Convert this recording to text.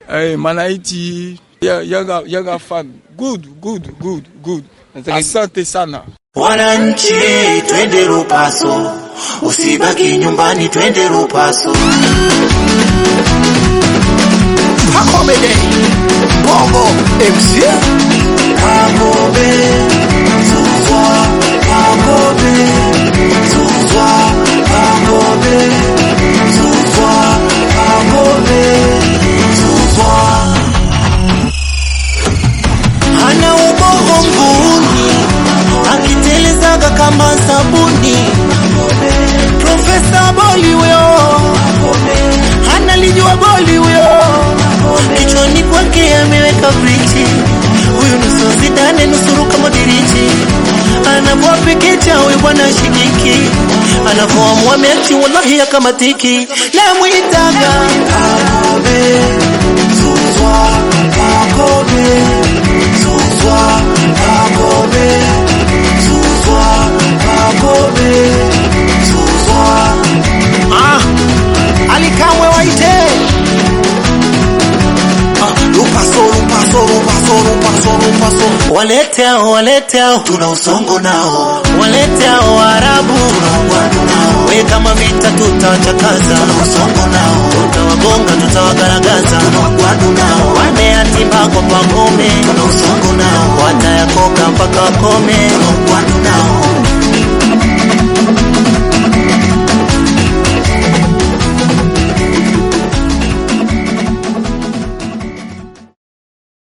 eh, Manaiti ya- yanga yanga fan good good good good. Asante sana. Wananchi, twende Rupaso, usibaki nyumbani, twende Rupaso. Hakomede Bongo MC Kagobe, Zuzwa, Kagobe, Zuzwa, Kagobe, Zuzwa, Kagobe, Zuzwa. Hana ubongo nguni, akitelezaga kama sabuni. Profesa Boli huyo, analijua boli huyo, kichwani kwake ameweka brichi. Huyu nusu Zidane, nusu Luka Modric, anavyopikicha huyu bwana shikiki, anavyoamua mechi wallahi akamatiki, namwitaga Kakobe, Zuzwa, Kakobe, Zuzwa, Kakobe, Zuzwa, Kakobe, Zuzwa. ah, Alikamwe waite ah, Lupaso Lupaso Lupaso Lupaso Lupaso Walete hao, walete hao, tuna usongo nao. Walete hao Waarabu, tuna ugwadu nao. We kama vita tutawachakaza, tuna usongo nao. Tutawagonga, tutawagaragaza, tuna ugwadu nao. Wane yatima kwa Pangome, tuna usongo nao. Watayakoka mpaka wakome, tuna ugwadu nao.